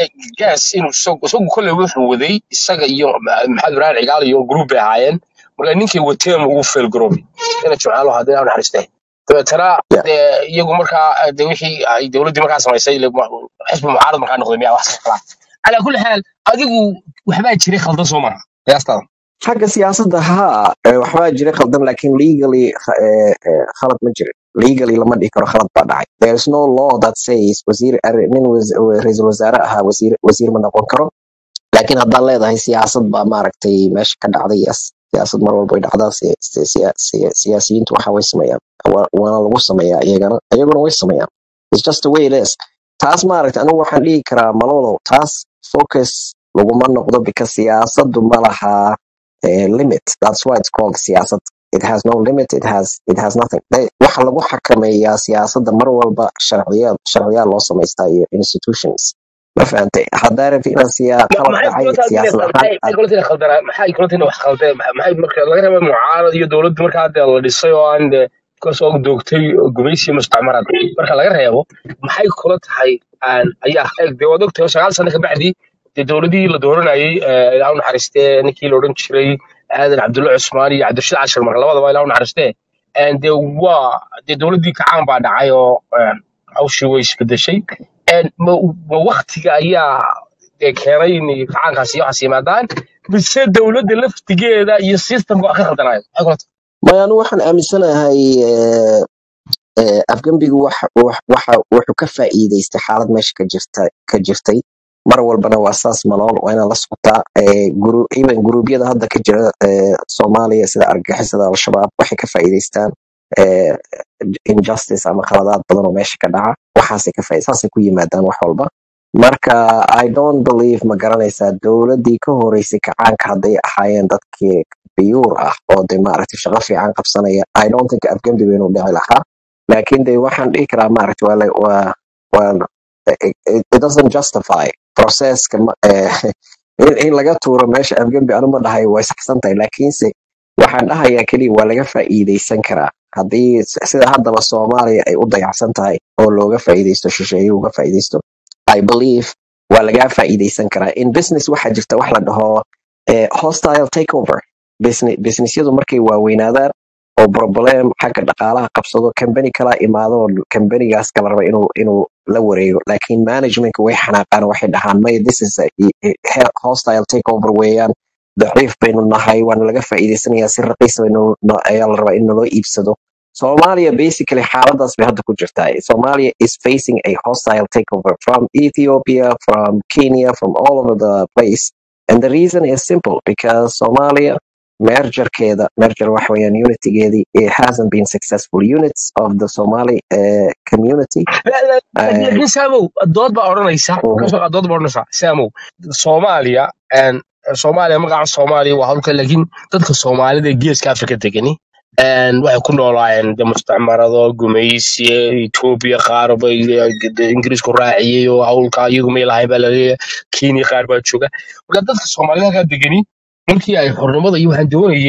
gas inuu isagu isagu kolley wuxuu waday isaga iyo Ma- maxamed ibrahim cigaal iyo group bay ahaayeen marka ninkii wateen ugu failgaroobay ina jimcaalo hadii aan naxariistay dabeetana yeah. dee iyagu markaa de wixii ay dowladdii markaa samaysay ile ma- xisbi mucaarad markaa noqday miyaa wax kala calaa kulli xaal adigu waxbaa jiray khaldan soo maha qiyaastaada xagga siyaasadda haa eh, waxbaa jira khaldan laakiin legally eh, eh, khalad ma jirin legally lama dhihi karo khalad baa dhacay there is no law that says wasiir arri- nin was- ra'iisul wasaare ahaa wasiir wasiir ma noqon karo laakiin haddaad leedahay siyaasad baa maaragtay meesha ka dhacday yes siyaasad mar walba way dhacdaa si- si- siya- siya- siyaasiyiintu waxa way sameeyaan Wa- waana lagu sameeyaa iyagana iyaguna way sameeyaan it's just the way it is taas maaragtay anigu waxaan dhihi karaa malolow taas focus laguma noqdo because siyaasaddu ma laha eh, limit that's why it's called siyaasad it has no limit it has it has nothing They- waxa lagu xakameeyaa siyaasadda mar walba sharciyaad sharciyaad loo samaystaa iyo institutions ma fahantay haddaa rabti inaad siyaa qalad maxay dhacay kula tahay siyaasad ahaan maxay aad kula tahay khaldana maxay kula tahay wax khaldeen maxay marka laga reebay mucaarad iyo dowladda markaa dee la dhisay oo aan dee kasoo doogtay gumaysi mustacmarad marka laga reebo maxay kula tahay aan ayaa eeg dee waad ogtahay sagaal sano kabacdi dee dowladii la dooranayay eh, ilaahu naxariistee ninkii la odhan jiray aadan cabdulla cusmaan iyo cabdirashiid cashir marka labadaba ilaahu naxariistee En dee waa dee dowladdii kacaan baa dhacay oo eh, hawshii way isbedeshay En ma ma waktiga ayaa dee keenay in kacaankaasi iyo waxaas yimaadaan mise dowladda laftigeeda iyo systemka waa ka khaldanayo maxay kula tahay maya anu waxaan aaminsanahay eh, eh, afgembigu waxa wax- waxa- wuxuu ka faa'iidaystay xaalad meesha ka jirta ka jirtay mar walbana waa saas malool waa inaan la socotaa eh, guru- even guruubyada hadda ka jira eh, soomaaliya sida argagixisada al-shabaab waxay ka faa'iidaystaan eh, injustice ama khaladaad badan oo meesha ka dhaca waxaasay ka faa'iid- saasay ku yimaadaan wax walba marka i don't believe ma garanaysaa dowladdii ka horeysay kacaanka hadday ahaayeen dadkii biyuur ah oo de maaragtay shaqo fiican qabsanaya i don't think afgembiga inuu dhici lahaa laakiin de waxaan dhihi karaa maaragtay waa la- waa waa it, it it doesn't justify processka ma- eh, in, in laga tuuro meesha afgembi anu ma dhahay way saxsan tahay laakiinse waxaan dhahayaa keliya waa laga faa'iidaysan karaa haddii s- sida haddaba soomaaliya ay u dayacsan tahay oo looga faa'iidaysto shisheeye uga faa'iidaysto i believe waa lagaa faa'iidaysan karaa in business waxaa jirta wax la dhaho eh, hostile takeover Business- businessyadu markay waaweynaadaan oo problem xagga dhaqaalaha qabsado kambani kala imaado oo kambanigaas kala raba inuu inuu la wareego laakiin managementka way xanaaqaan oo waxay dhahaan may this is a, a- a hostile takeover weeyaan daciif baynu nahay waana laga faa'iidaysanayaa si raqiis baynu no- ayaa la rabaa in naloo iibsado Somalia basically xaaladaas bay hadda ku jirtaa. Somalia is facing a hostile takeover from Ethiopia, from Kenya, from all over the place. And the reason is simple because Somalia mergerkeeda, merger waxa weeyaan unitygeedii, it hasn't been successful. Units of the Somali uh, community. La- la- Uh, laakiin saamow dood baa odhanaysa mhm. kasoo dood baa odhanaysa saamow soomaaliya en, soomaaliya magaca soomaaliya waa hawlka laakiin dadka soomaalida ee geeska afrika degani en, waxay ku noolaayeen de mustacmarado gumaysi etoobiya qaar bay de ingiriisku raaciyey oo hawlka iyagu may lahayn baa laleeyahay kenya qaar baa jooga marka dadka soomaalida halkaa degani markii ay xornimada iyo waxaan doonayeen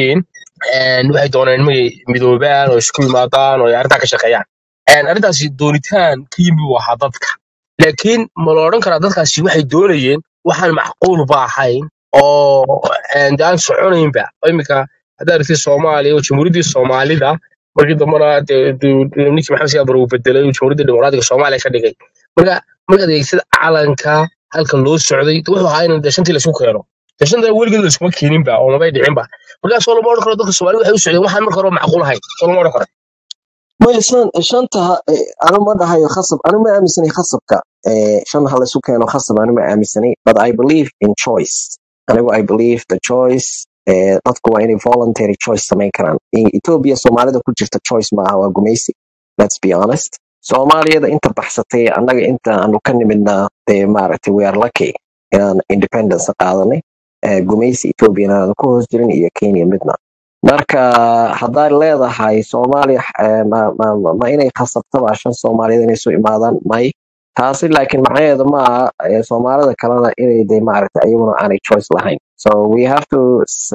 een, waxay dooneen inay midoobaan oo isku yimaadaan oo ay arrintaa ka shaqeeyaan Een, arrintaasi doonitaan ka yimi buu ahaa dadka laakiin ma la odhan karaa dadkaasi waxay doonayeen waxaan macquul ba ahayn oo een, dee aan soconaynba iminka haddaad aragtid soomaaliya oo jamhuuriyaddii soomaalida markii dambena dee dee- dee ninkii maxamed siyaad bare uu bedelay oo jamhuuriyadda dimuqraadiga soomaaliya ka dhigay marka markaad eegtid calanka halka loo socday dee wuxuu ahaa in dee shantii laisku keeno dee shantaa weligeed laiskuma keeninba oo mabay dhicinba markaasoo lama odhan karo dadka soomaalida waxay u socdeen waxaan marka hore macquul ahayn soo lama odhan karo maya shan shanta eh, anu ma dhahayo khasab anu ma aaminsanay khasabka eh, shan ha laysu keeno khasab anu ma aaminsanay but i believe in choice anigu i believe the choice eh, dadku waa inay voluntary choice samayn karaan in ethiopia soomaalida ku jirta choice maaha waa gumaysi let's be honest soomaaliyada inta baxsatay annaga inta aanu ka nimidna dee maaragtay we are lucky inaan independence qaadanay eh, gumaysi ethiopiana aan ku hoos jirin iyo kenya midna marka haddaad leedahay soomaaliya eh, ma, ma, ma ma inay khasabtaba shan soomaaliyeed inay soo imaadaan may taasi laakiin macnaheedu ma aha eh, soomaalida kalena inay de maaragtay ayaguna aanay choice lahayn so we have to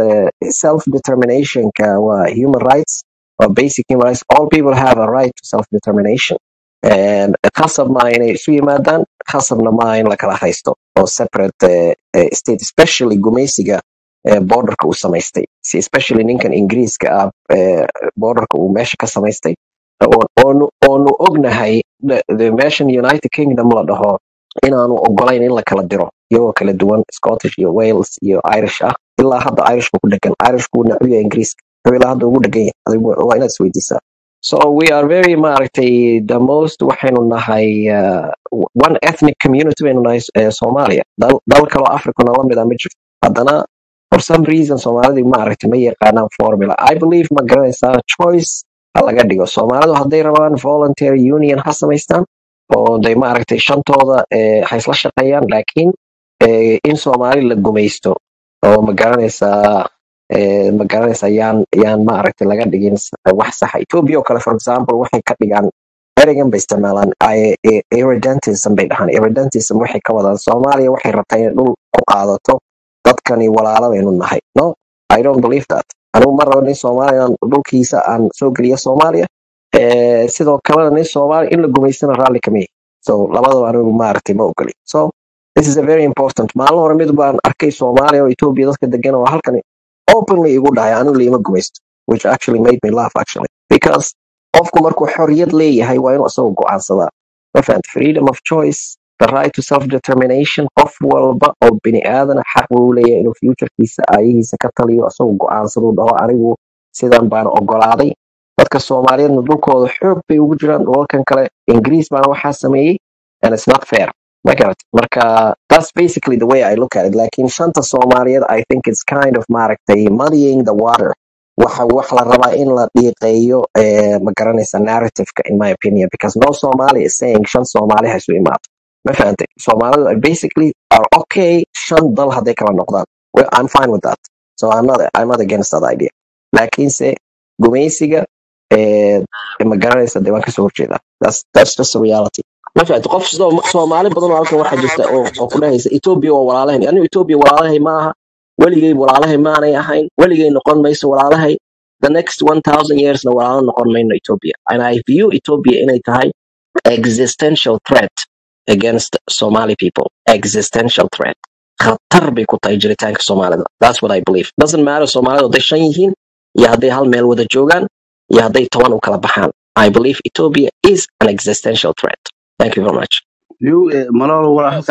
self determinationka waa human rights or basic human rights all people have a right to self determination and khasab maaha inay isu yimaadaan khasabna maaha in la kala haysto oo separate eh, eh, state especially gumaysiga eh, borderka uu samaystay si especially ninkan ingiriiska ah eh, borderka uu meesha ka samaystay oo- oonu oonu ognahay the- the meeshan united kingdom la dhaho inaanu ogolayn in la kala diro iyagoo kala duwan scottish iyo wales iyo irish ah ilaa hadda irishka ku dhegan irishku wuu neceb yahay ingiriiska wuxuu ilaa hadda ugu dhegan yahay adigu waa inaad isweydiisaa so we are very maaragtay the most waxaynu nahay uh, one ethnic community baynu nahay eh, soomaaliya dal, dal kaloo africana la mid a ma jirto haddana for some reason soomaalidii maaragtay ma yaqaanaan formula i believe ma garanaysaa choice ha laga dhigo soomaalidu hadday rabaan voluntary union ha samaystaan oo day maaragtay shantooda eh, ha isla shaqeeyaan laakiin eh, in soomaali la gumaysto oo ma garanaysaa eh, ma garanaysaa yaan yaan maaragtay laga dhigin s- wax saxa ethiopia oo kale for example waxay ka dhigaan ereygan bay isticmaalaan I- i- irredentism bay dhahaan irredentism waxay ka wadaan soomaaliya waxay rabtaa inay dhul ku qaadato dadkani walaalo baynu nahay no i don't believe that anigu ma rabo nin soomaaliya aan dhulkiisa aan soo geliyo soomaaliya Eh, sidoo kalena nin soomaaliya in la gumaystana raalli kama yahi so labadaba anigu maaragtay ma ogoli so this is a very important maalin hore mid baan arkay soomaaliya oo ethiopia dadka degan oo halkan openly igu dhahay anigu liima gumaysto which actually made me laugh actually because qofku markuu xorriyad leeyahay waa inuu isagu go'aansadaa ma fahamta freedom of choice the right to self determination qof walba oo bini aadana xaq buu leeyahay inuu futurekiisa aayihiisa ka taliyo isagu go'aansadu dhaho anigu sidan baan ogolaaday dadka soomaaliyeedna dhulkooda xoog bay ugu jiraan dhulalkan kale ingiriis baana waxaa sameeyey and it's not fair ma garat marka that's basically the way i look at it lakin shanta soomaaliyeed i think it's kind of maaragtay muddying the water waxa wax la rabaa in la dhiiqeeyo eh, ma garanaysa narrativeka in my opinion because no somali is saying shan soomaali ha isu imaato ma fahantay soomaalidu are basically are okay shan dal hadday kala noqdaan well, i'm fine with that so i'm not i'm not against that idea laakiinse gumaysiga eh, ma garanaysa dee waan kasoo horjeedaa that's that's just a reality ma fahamtay qof Soom- soomaali badan oo halkan waxaa jirta oo oo ku dhahaysa ethiopia waa walaalahay anigu ethiopia walaalahay ma aha weligay walaalahay maanay ahayn weligay noqon mayso walaalahay the next 1000 yearsna walaalo noqon mayno ethiopia and i view ethiopia inay tahay existential threat against somali people existential threat khatar bay ku tahay jiritaanka soomaalida that's what i believe doesn't matter soomaalida hadday shan yihiin iyo hadday hal meel wada joogaan iyo hadday toban u kala baxaan i believe ethiopia is an existential threat thank you very much liu eh, malolo waa halka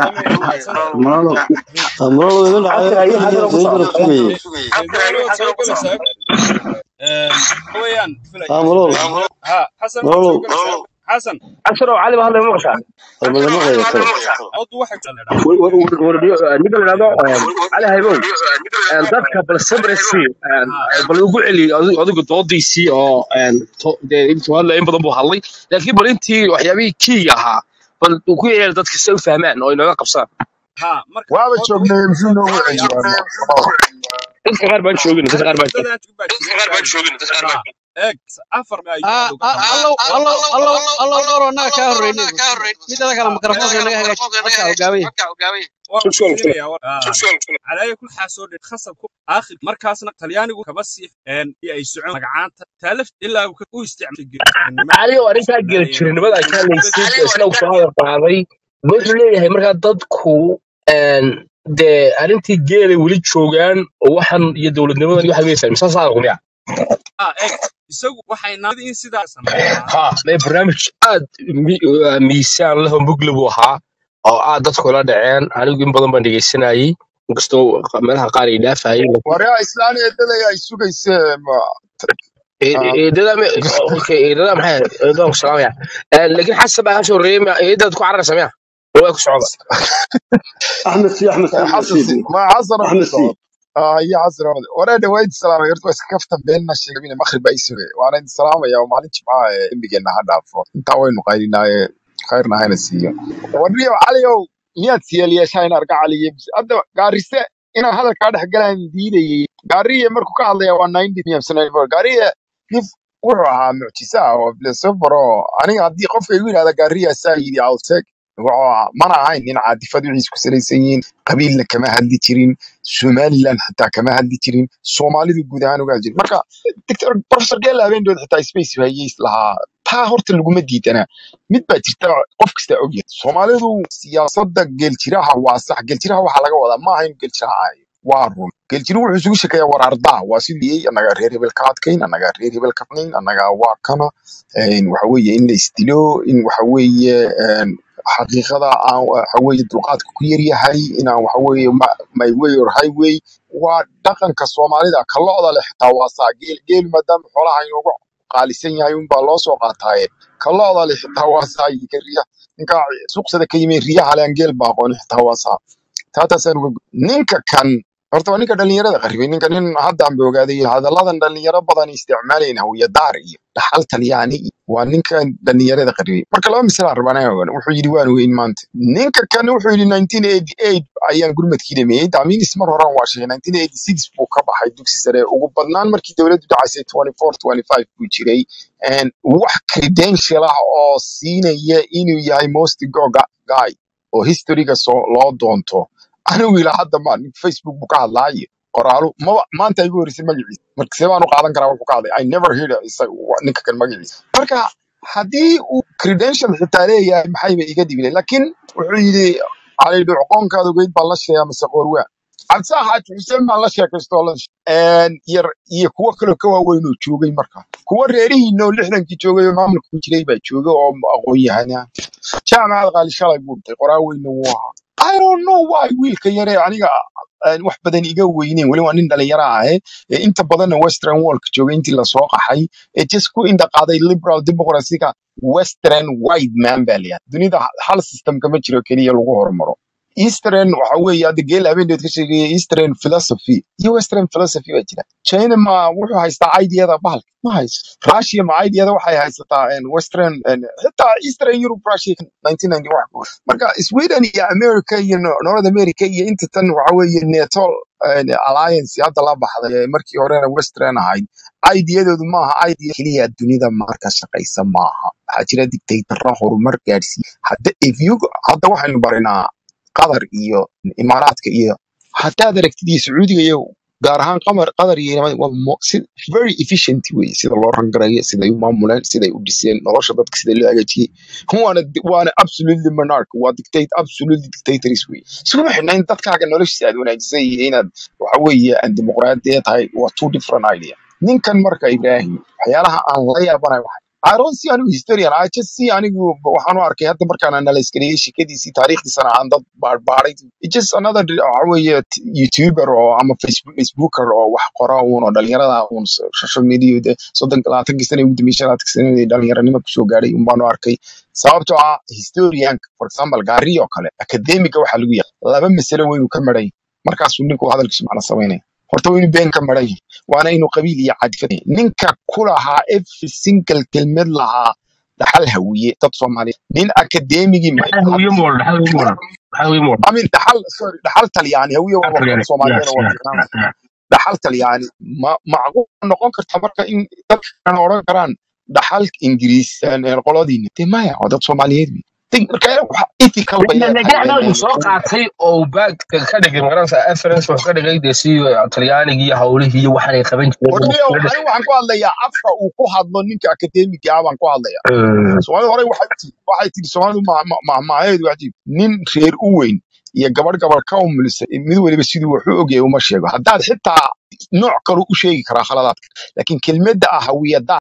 malolo malolo idin dhacay halkan ayuu xadira ku idin socda garab sugayay ha malolo malolo xasan oo cali baa hadlay ma maqashaa almadama qeybay kale War- war- war- war- ninka la yidhahdo een, cali haybow een, dadka bal sabrasi bal ugu celi adi- adigu doodiisii oo een, to- dee intuu hadlay in badan buu hadlay laakiin bal intii waxyaabihii kiiga ahaa bal uu ku yeeli dadka si ay u fahmaan oo inooga qabsadaan waaba joognay muxuu noogu celiyaan dadka qaar baan joogin dadka qaar baan joogin Ah, ah, allow allow allow allow dhowr annaga kaa horreynay midada kale mikrofoonka naga hagaaji dadka hogaamiya Shuk- shuk- shuk. aakhir markaasna talyaanigu kaba sii een iyo ay socon magacaanta taalaf ilaa uu ka- u isticmaalay geerjirnimada cali oo arrintaa meelaha gela yar jirnimada ay ka oo hadlaysay isna uu soo hadal qaaday wuxuu leeyahay markaa dadku een, dee arrintii geelay weli joogaan oo waxan iyo dowladnimadan iyo waxa weysaan misaasaa aqliya ah eeg isagu waxay naadi in sidaa sameeyaan ha mee barnaamij aad mi- uh, miisaan leh oo mugli buu ahaa oo aad dadku la dhaceen anigu in badan baan dhegeysanayay inkastoo meelaha qaar ay dhaafayeen waryaa islaan eedadaya ay sugayse ma ah, eedada okay eedada maxay ahayd? eedada ku salaamaya Eh, laakiin xasan baa kasoo reeyay eedada ku cararaysa miya waa ku socda احمد سي احمد سي احمد xasan سي si ma xasan oo احمد ku سي socod ah iyo xasan oo waree dhawayd salaamay horta waa iska kaftan beenna sheegay maqrib ay sugay waana idin salaamaya oo maalin jimcaha ee imbigeena ha dhaafo intaa waynu qaylinaaye khayrna hayna siiyo warniyo caliow miyaad siyeelyeeshaa in arga caliye hadda gaarise inaan hadalkaa dhex galaan diidayay gaariye markuu ka hadlaya waa ninety miyamsanayfor gaariye nif wuxuu ahaa mucjisa ah oo philosopher oo aniga haddii qofka igu yidhahda gaariya saa yidhi alteg wuxuu ahaa mana ahayn nin caadifad wixiis ku salaysan yihiin qabiilna kama hadli jirin somaliland xitaa kama hadli jirin soomaalidu guud ahaan uga hadli jirin marka doctor professor gela habeendood xitaa space hayay lahaa taa horta laguma diidana mid baa jirta qof kasta ogyahay soomaalidu siyaasadda geeljiraha waa sax geeljiraha waxaa laga wadaa ma ahayn geeljiraha ahayo waa run geeljiru wuxuu isugu sheekeeyaa war ardaa waa sidii annagaa reer hebel ka adkayn annagaa reer hebel ka adkayn annagaa waa kana een, waxa weeye in la isdilo in waxa weeye een, xaqiiqada aan waxa weeye dulqaadka ku yar yahay inaan waxa weeye ma- my way or highway waa dhaqanka soomaalida ka lo'da leh xitaa waa saa geel geel maadaama xoolaha inoogu qaalisan yahay unbaa loo soo qaataaye ka lo'da leh xitaa waa saa iyo ka riya ninka suuqsada ka yimi riyaha le aan geel baa aqoon xitaa waa saa taataasaan uga ninka kan horta waa ninka dhalinyarada qaribay ninka nin haddaan ba ogaaday hadalladan dhalinyaro badan isticmaalayna hawiyadaar iyo dhaxal talyaani iyo waa ninkan dhalinyarada qaribay marka laba misal aan rabaa ogaan wuxuu yidhi waan weyn maanta ninka kan wuxuu yidhi 1988 ayaan gurmadkii dhameeyey daaminis mar horan waa sheegay 1986 buu ka baxay dugsi sare ugu badnaan markii dowladdu dhacaysay 24 25 buu jiray And wax credential ah oo siinaya inuu yahay most goga guy oo historyga soo loo doonto anigu ilaa hadda ma nin facebook buu ka hadlaayo qoraalu maba maanta igu horeysay magaciisa marka see baan u qaadan karaa wuxuu ka hadlay i never heard isa- wa- ninka kan magaciisa marka haddii uu credential xitaa leeyahay maxayba iga dhibile laakiin wuxuu yidhi cali dhucqoonkaad ogeyd baan la sheegaa mise qorwaa cabdisaa xaaji xuseen baan la sheekaystoo la een, yar iyo kuwo kaloo ka waaweyn oo joogay marka kuwo reerihiina oo lixdankii joogay oo maamulka ku jiray baa jooga oo aqoon yahana jaamacad qaali shalay buu dhintay qoraa weyna wuu ahaa I don't know why wiilka yare aniga aan wax badan iga weyneyn weli waa nin dhalinyaro ah eh, ee inta badanna western worldka joogay intii lasoo qaxay ee just ku indhaqaaday liberal democracyga western white man baa layahay dunida hal system kama jiro keliya lagu hormaro eastern waxa weeye hadda geel habeendeed ka sheegaya eastern philosophy iyo western philosophy baa jira china ma wuxuu haystaa ideada bahalka ma haysto russia ma ideada waxay haysataa en, western en, xitaa eastern europe russia 1991 wax ku weyn. marka sweden iyo america iyo no- north america iyo inta tan waxa weeye neto en, alliance hadda la baxday ee markii horena western ahayd ideadoodu maaha idea keliya dunida marka shaqaysa maaha waxaa jira dictatorra horumar gaadhsiiya hadda if you hadda waxaynu barinaa qatar iyo imaaraadka iyo haddaad aragtid iyo sacuudiga iyo gaar ahaan qamar qatar iyo imaaraadka waa mo- si very efficient wey sida loo rangarayo siday u maamuleen siday u dhiseen nolosha dadka sida loo hagaajiyey waana waana absolutely monarch waa dictate absolutely dictators wey iskuma xidhna in dadkaaga noloshiisa aad wanaajisay iyo inaad waxa weeye aan dimuqraadiya tahay waa two different idea ninkan marka ibraahim waxyaalaha aan la yaabanayo waxay I don't see anigu historian I just see anigu waxaan u arkay hadda markaan analyse gareeyay sheekadiisii taariikhdiisana aan dad baarbaaray It's just another waxa weeye t- youtuber oo ama facebook facebooker oo wax qora uun oo dhalinyarada uun so- social media de soddonka labaatankii sana ugu dambeysay labaatankii sanadii dhalinyaranimo kusoo gaadhay un baan u arkay sababtoo ah historian for example gaari oo kale academiga waxaa lagu yahay laba masalo weynu ka maran yahay markaasuu ninku hadalkiisu macna samaynaya horta waa inuu been ka maran yahay waana inuu qabiil iyo cadfad yahay ninka ku lahaa every single kelmad lahaa dhaxal hawiye dad soomaaliyeed nin akademigii ma maxaa hawiye mool maxaa hawiye mool maxaa hawiye mool I mean dhaxal sorry dhaxal talyaani hawiye waa African warqad yes soomaaliyeed waa yes fiicnaan dhaxal talyaani ma macquul noqon karta marka in dadkan odhan karaan dhaxal ingiriis een, een, qoladiina de maya waa dad soomaaliyeed wey. Think- marka waxa intii kalba ila leedahay nagaxna een, uu soo qaatay oo baag ka dhigay magaranaysa reference wuxuu ka dhigay dee si talyaanigii iyo hawlihii iyo waxaan ay qaban jireen warniyo anigu waxaan ku hadlayaa afka uu ku hadlo ninka akademiga ah baan ku hadlaya soomaalida hore waxay tii waxay tidhi soomaalidu mahmaaheedu waxay tidhi nin reer u weyn iyo gabadh gabadh ka umulisay mid weliba siduu wax u ogyahay uma sheego haddaad xitaa nooc kale u sheegi karaa khaladaadka laakiin kelmadda ah hawiyada